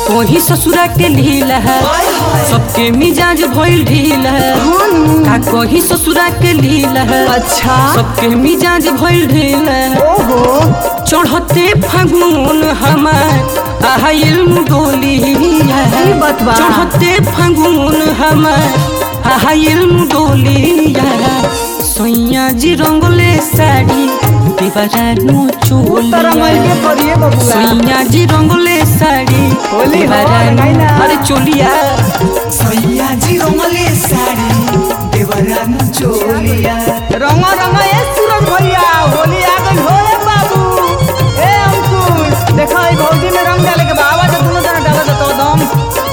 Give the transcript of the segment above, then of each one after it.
कोही ससुरा के लीला है सबके मिजाज भइल ढील है का कोही ससुरा के लीला है अच्छा सबके मिजाज भइल ढील है ओहो चढ़ते फागुन हमार आहिल डोली ई बात बा। चढ़ते फागुन हमार आहिल डोली सैया जी रंगले साड़ी देवरानो तरह मार के चोलिया करिए बबुआ सैया जी रंगले साड़ी होली हो, देवरानो लगाइला। अरे चोलिया सैया जी रोमले साड़ी देवरान चोलिया रंग रंग ए सूरज भैया होली आ गई हो रे बाबू ए अंकुश देखो ई भौजी में रंग डाले के बाबा तो दोनों जना डाला तो दम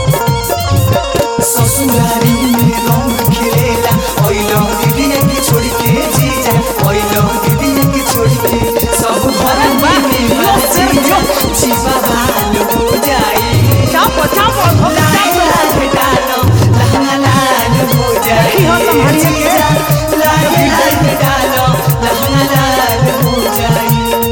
ससुरारी में रंग खेलेला ओइलो दीदी के छोड़ के जीजा ओइलो दीदी के छोड़ के सब घर में बाजीजा जीवा बाल हो जाई चापो चापो लाल लाल डालो लाल लाल हो जाई देखी हो संभालिए के। जीजा, लाल लाल डालो लाल लाल हो जाई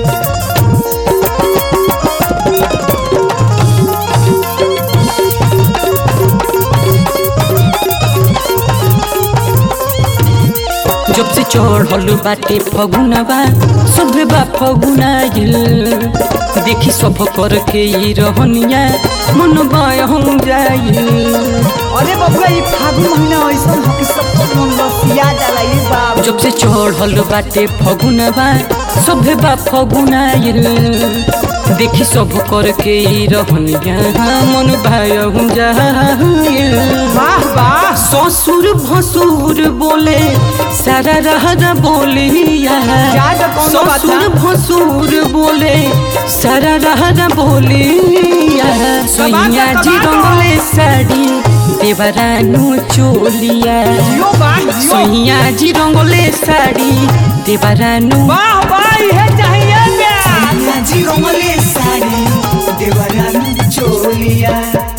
जब से चढ़ल बाटे फगुनवा सब बा फगुनाइल देखी सब कर के ई रहनिया मन बायहम जाइल अरे बबुआ ई फागुन महीना ऐसा हो कि सब मन लसिया जाला ई बाबू जब से चढ़ल बाटे फगुनवा सब बा फगुनाइल देखी सब कर के ई रहनिया मन बायहम जाइल वाह वाह ससुर भसुर बोले सारा रहरा बोलिया जा जा कौनो बात ससुर ना। भसुर बोले सारा रहरा बोलिया सैया जी रंगले साड़ी देवरानु चोलिया जियो बाग जियो सैया जी रंगले साड़ी देवरानु वाह वाह ये चाहिए प्यार सैया जी रोमले साड़ी देवरान चोलिया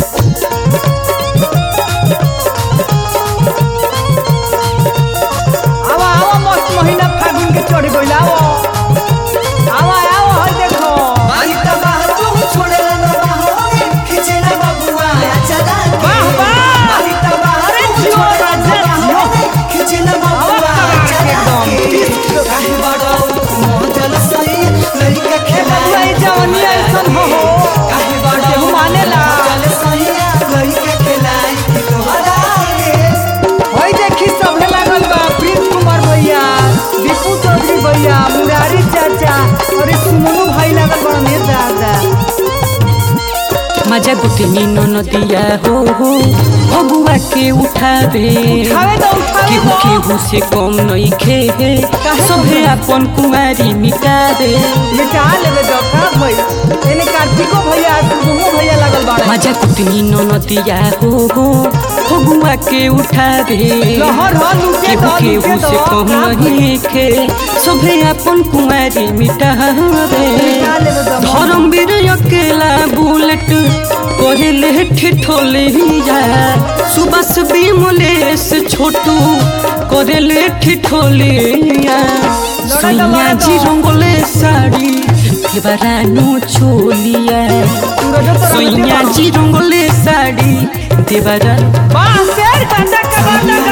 आवा आवा मस्त महीना फागुन के चढ़ गइल आवो आवा आवा हई देखो आई तबाह तू छोड़े ना बाहों खींचे ना बबुआ चला वाह वाह आई तबाह अरे तू जियो छोड़े राजा, ना बाहों खींचे ना बबुआ आवाज चला एकदम। काहे बड़ो मोदल सही लड़का खेला बबुआ ई जवानी ऐसन हो हो काहे बड़ो केहू मानेला। मोदल सही लड़का खेला तोहरा रे हई देखी सबे लागल बा प्रीत कुमार भैया दीपू चौधरी भैया मुरारी चाचा अरे सुमनु भाई लागल बड़ा ने दादा मजा गुटनी नदिया हो हो भगुआ के उठावे उठावे तो उठावे केहू तो। केहू से कम नहीं खे काहे सभे अपन कुमारी मिटावे मिटा लेबे डॉक्टर भाई एने कार्तिको भैया तुमो भैया लागल बाड़ा मजा कुटनी नदिया हो हो भगुआ के उठावे लहर ह लूटे केहू तो केहू लूटे से तो कम का नहीं खे सभे अपन कुमारी मिटावे मिटा लेबे तो धर्मवीर अकेला बुलेट करे ठिठोले जा सुबस विमलेश छोटू करे ठिठोले सैया जी रंगले साड़ी देवरानो चोलिया सूरज तो सैया जी रंगले साड़ी देवरा वाह शेर कंडा का बात